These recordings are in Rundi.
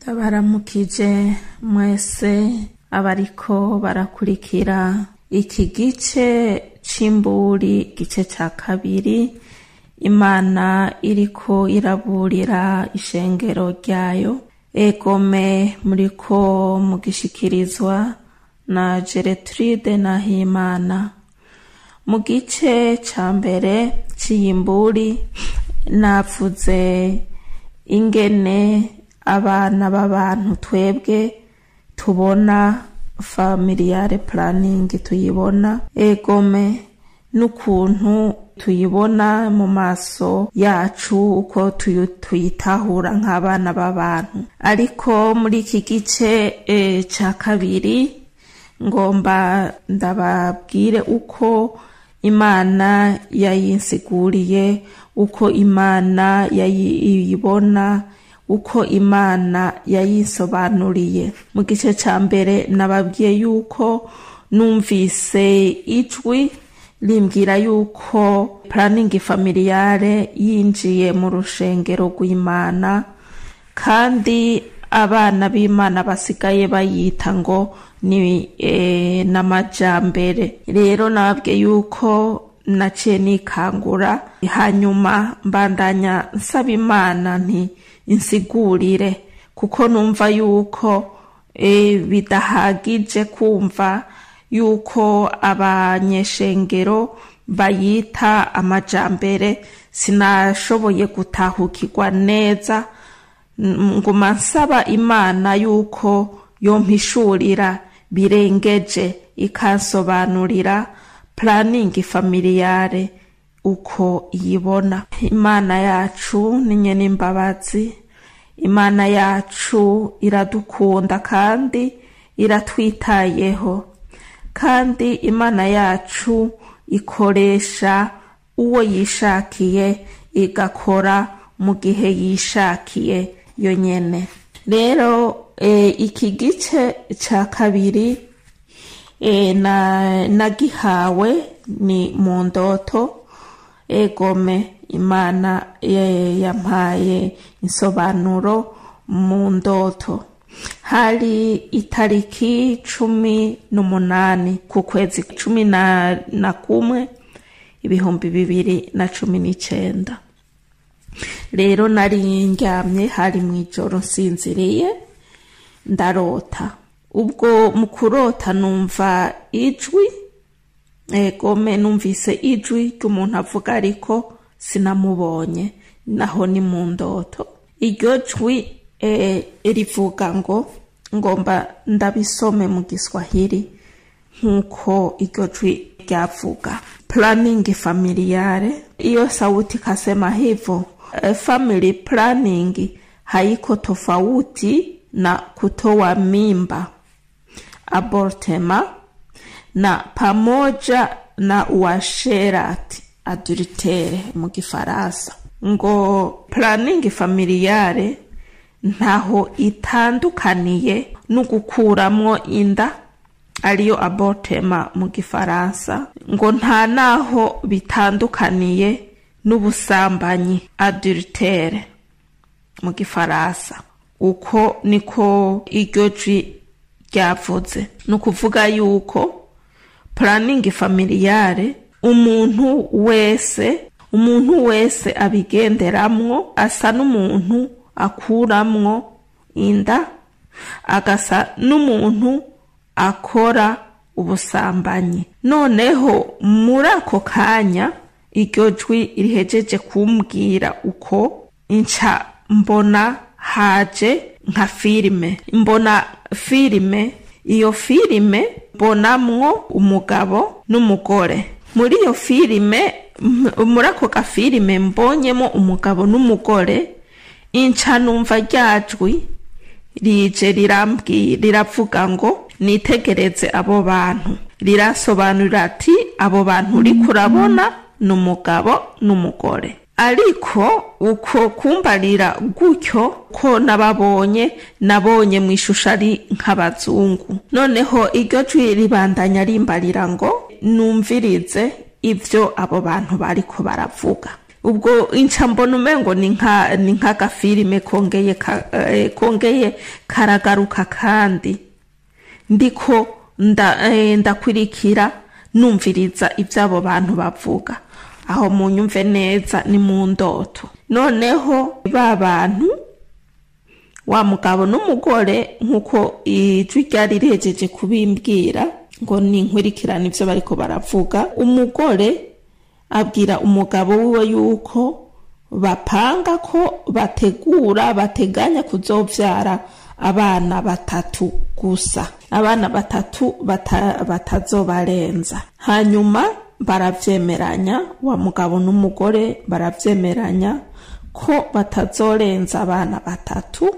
ndabaramukije mwese abariko barakurikira iki gice c'imburi gice ca kabiri imana iriko iraburira ishengero ryayo egome muriko mugishikirizwa na Geretride Nahimana mu gice ca mbere c'iyimburi navuze ingene abana b'abantu twebwe tubona familiare planning tuyibona egome n'ukuntu tuyibona mu maso yacu uko tuyitahura nk'abana b'abantu ariko muri iki gice e, ca kabiri ngomba ndababwire uko imana yayinsiguriye uko imana yayibona uko imana yayisobanuriye mu gice ca mbere nababwiye yuko numvise ijwi rimbwira yuko planning familiare yinjiye mu rushengero rw'imana kandi abana b'imana basigaye bayita ngo ni e, n'amajambere rero nababwiye yuko naciye nikangura hanyuma mbandanya nsaba imana nti insigurire kuko numva yuko e, bidahagije kumva yuko abanyeshengero bayita amajambere sinashoboye gutahukirwa neza nguma nsaba imana yuko yompishurira birengeje ikansobanurira planning familiare uko iyibona imana yacu ni nyene imbabazi imana yacu iradukunda kandi iratwitayeho kandi imana yacu ikoresha uwo yishakiye igakora mu gihe yishakiye yonyene rero e, iki gice ca kabiri e, na nagihawe ni mu ndoto egome imana e, yampaye insobanuro mu ndoto hari itariki cumi n'umunani ku kwezi cumi na, na kumwe ibihumbi bibiri na cumi n'icenda rero nari ndyamye hari mu ijoro nsinziriye ndarota ubwo mu kurota numva ijwi egome numvise ijwi ry'umuntu avuga ariko sinamubonye naho ni mu ndoto iryo jwi e, rivuga ngo ngomba ndabisome mu giswahili nk'uko iryo jwi ryavuga planning familiare iyo sauti kasema hivyo e, family planning haiko tofauti na kutoa mimba abortema na pamoja na uasherati adultere mu gifaransa ngo planning familiare ntaho itandukaniye no gukuramwo inda ariyo abortema mu gifaransa ngo nta naho bitandukaniye n'ubusambanyi adultere mu gifaransa uko niko iryo jwi ryavuze ni ukuvuga yuko planning familiare umuntu wese umuntu wese abigenderamwo asa n'umuntu akuramwo inda agasa n'umuntu akora ubusambanyi noneho muri ako kanya iryo jwi rihejeje kumbwira uko nca mbona haje nka filime mbona filime iyo filime mbonamwo umugabo n'umugore muri iyo filime muri ako gafilime mbonyemo umugabo n'umugore inca numva ryajwi rije riravuga ngo nitegereze abo bantu rirasobanurira ati abo bantu uri kurabona ni umugabo n'umugore ariko uko kumbarira gutyo ko nababonye nabonye mu ishusho ari nk'abazungu noneho iryo jwi ribandanya rimbarira ngo numvirize ibyo abo bantu bariko baravuga ubwo inca mbona umengo ni nka ni nk'agafilime kongeye ka, eh, kongeye karagaruka kandi ndiko nda, eh, ndakwirikira numviriza iby'abo bantu bavuga aho munyumve neza ni mu ndoto noneho ba bantu wa mugabo n'umugore nk'uko ijwi ryari rihejeje kubimbwira ngo ni inkurikirane ibyo bariko baravuga umugore abwira umugabo wiwe yuko bapanga ko bategura bateganya kuzovyara abana batatu gusa abana batatu bata, batazobarenza hanyuma baravyemeranya wa mugabo n'umugore baravyemeranya ko batazorenza abana batatu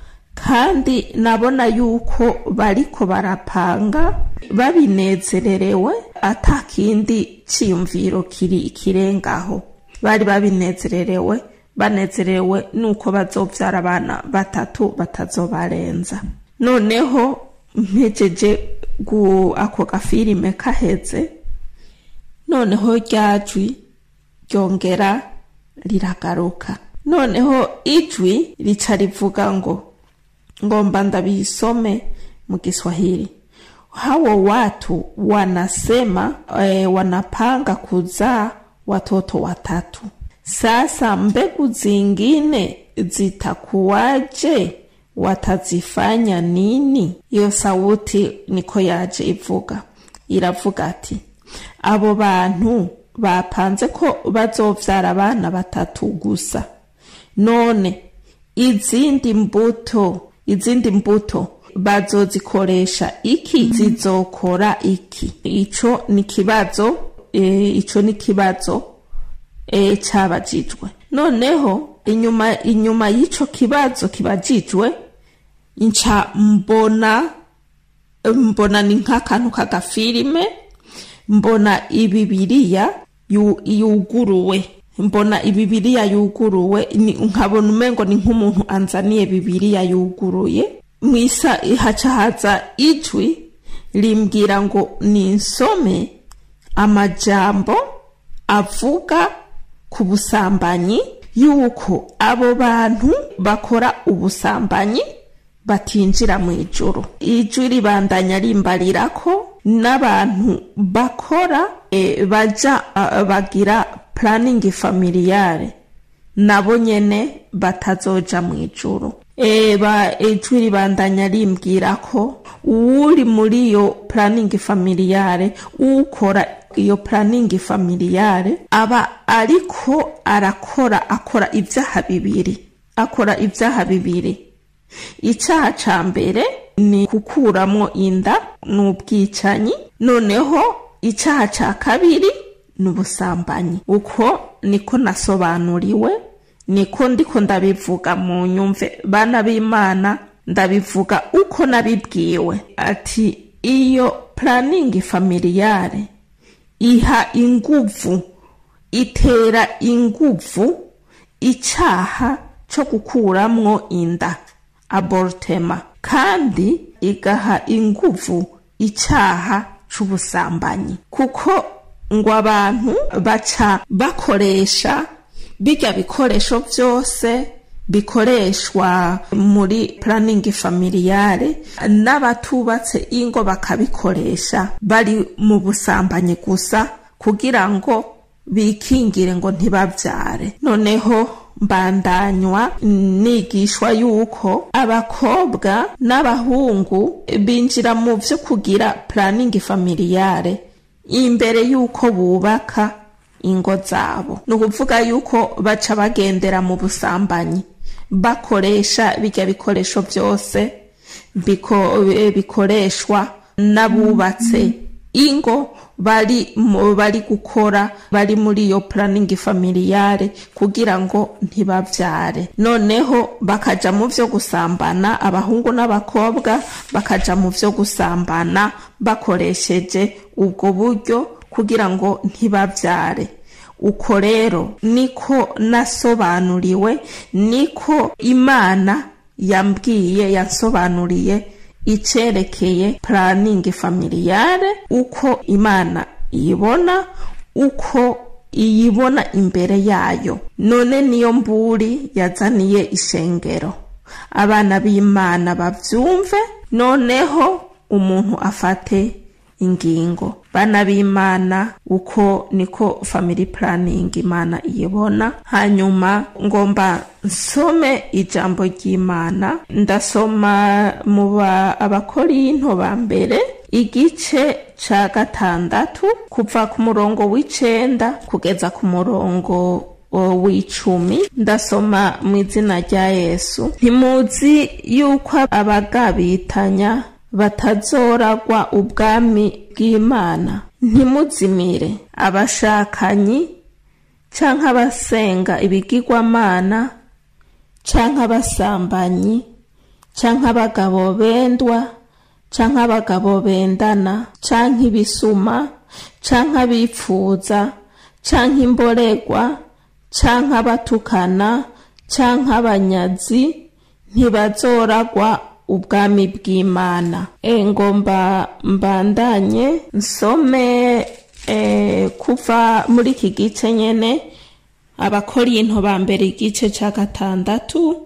kandi nabona yuko bariko barapanga babinezererewe ata kindi ciyumviro kiri kirengaho bari babinezererewe banezerewe nuko bazovyara abana batatu batazobarenza noneho mpejeje gu ako gafilime kaheze noneho ryajwi ryongera riragaruka noneho ijwi rica rivuga ngo ngomba ndabisome mu Kiswahili. Hao watu wanasema e, wanapanga kuzaa watoto watatu. Sasa mbegu zingine zitakuwaje? Watazifanya nini? Iyo sauti niko yaje ivuga, iravuga ati abo bantu bapanze ko bazovyara abana batatu gusa, none izindi mbuto izindi mbuto bazozikoresha iki zizokora iki ico ni kibazo e, ico ni kibazo e, cabajijwe noneho inyuma inyuma y'ico kibazo kibajijwe nca mbona mbona ni nk'akantu k'agafilime mbona ibibiriya yu, yuguruwe mbona ibibiriya yuguruwe nkabona umengo ni nk'umuntu anzaniye bibiriya yuguruye mwisa haca haza ijwi rimbwira ngo ninsome amajambo avuga ku busambanyi yuko abo bantu bakora ubusambanyi batinjira mu ijoro ijwi ribandanya rimbarira ko n'abantu bakora e, baja uh, bagira planning familiare nabo nyene batazoja mu ijuru eba ijwi ribandanya rimbwira ko uwuri muri iyo planning familiare ukora iyo planning familiare aba ariko arakora akora ibyaha bibiri akora ibyaha bibiri icyaha ca mbere ni gukuramwo inda n'ubwicanyi noneho icyaha ca kabiri n'ubusambanyi uko niko nasobanuriwe niko ndiko ndabivuga mu nyumve bana b'imana ndabivuga uko nabibwiwe ati iyo planning familiare iha inguvu itera inguvu icyaha cyo gukuramwo inda abortema kandi igaha inguvu icyaha c'ubusambanyi kuko ngo abantu baca bakoresha bijya bikoresho byose bikoreshwa muri planning familiare n'abatubatse ingo bakabikoresha bari mu busambanyi gusa kugira ngo bikingire ngo ntibabyare noneho mbandanywa nigishwa yuko abakobwa n'abahungu binjira mu byo kugira planning familiare imbere y'uko bubaka ingo zabo ni ukuvuga yuko baca bagendera mu busambanyi bakoresha bijya bikoresho byose bikoreshwa n'abubatse ingo bari bari gukora bari muri iyo planning familiare kugira ngo ntibabyare noneho bakaja mu byo gusambana abahungu n'abakobwa bakaja mu byo gusambana bakoresheje ubwo buryo kugira ngo ntibabyare uko rero niko nasobanuriwe niko imana yambwiye yansobanuriye icerekeye planning familiare uko imana ibona uko iyibona imbere yayo none niyo mburi yazaniye ishengero abana b'imana bavyumve noneho umuntu afate ingingo bana b'imana uko niko family planning imana iyibona hanyuma ngomba nsome ijambo ry'imana ndasoma mu abakorinto ba mbere igice ca gatandatu kuva ku murongo w'icenda kugeza ku murongo w'icumi ndasoma mu izina rya yesu ntimuzi yuko abagabitanya batazoragwa ubwami bw'imana ntimuzimire abashakanyi canke abasenga ibigirwamana canke abasambanyi canke abagabo bendwa canke abagabo bendana canke ibisuma canke abipfuza canke imboregwa canke abatukana canke abanyazi ntibazoragwa ubwami bw'imana e ngomba mbandanye nsome e, kuva muri iki gice nyene abakorinto ba mbere igice ca gatandatu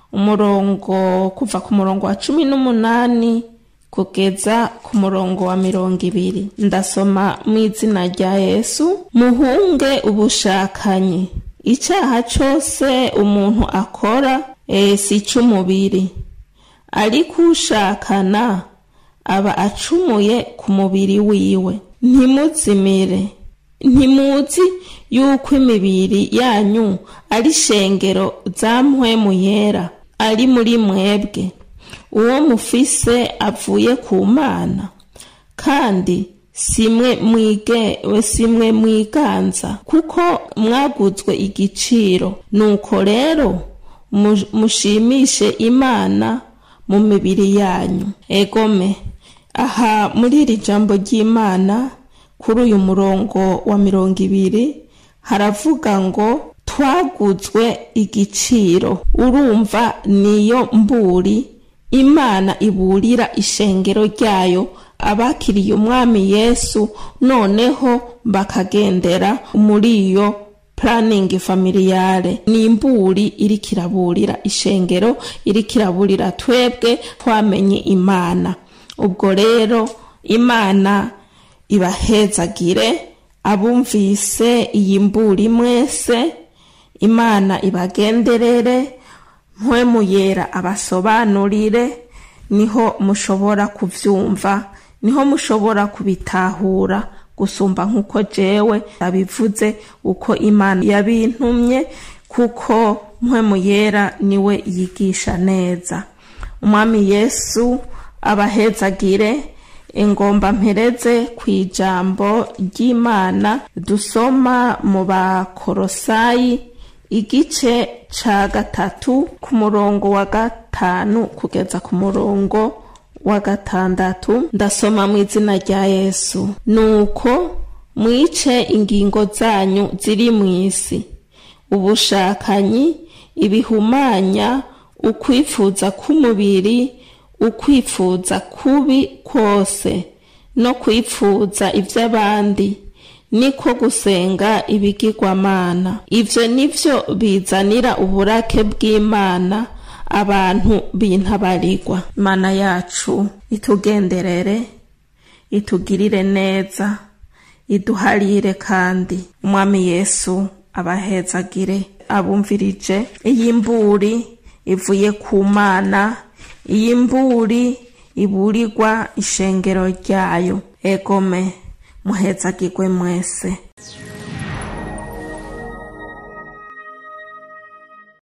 umurongo kuva ku murongo wa cumi n'umunani kugeza ku murongo wa mirongo ibiri ndasoma mu izina rya yesu muhunge ubushakanyi icyaha cyose umuntu akora e, si icy'umubiri ariko ushakana aba acumuye ku mubiri wiwe ntimuzimire ntimuzi yuko imibiri yanyu ari shengero za mpwemu yera ari muri mwebwe uwo mufise avuye ku mana kandi simwe mwige simwe mwiganza kuko mwaguzwe igiciro nuko rero mushimishe imana mu mibiri yanyu egome aha muri iri jambo ry'imana kuri uyu murongo wa mirongo ibiri haravuga ngo twaguzwe igiciro urumva niyo mburi imana iburira ishengero ryayo abakiriye umwami yesu noneho bakagendera muri iyo puraningi familiyare ni imburi iri kiraburira ishengero iri kiraburira twebwe twamenye imana ubwo rero imana ibahezagire abumvise iyi mburi mwese imana ibagenderere mpwemu yera abasobanurire niho mushobora kubyumva niho mushobora kubitahura gusumba nk'uko jewe abivuze uko imana yabintumye kuko mpwemu yera niwe yigisha neza umwami yesu abahezagire ingomba mpereze ku ijambo ry'imana dusoma mu bakorosayi igice ca gatatu ku murongo wa gatanu kugeza ku murongo wa gatandatu ndasoma mu izina rya yesu nuko mwice ingingo zanyu ziri mu isi ubushakanyi ibihumanya ukwifuza k'umubiri ukwifuza kubi kose no kwifuza iby'abandi niko gusenga ibigirwamana ibyo nibyo bizanira uburake bw'imana abantu bintabarirwa imana yacu itugenderere itugirire neza iduharire kandi umwami yesu abahezagire abumvirije iyi mburi ivuye ku mana iyi mburi iburirwa ishengero ryayo egome muhezagirwe mwese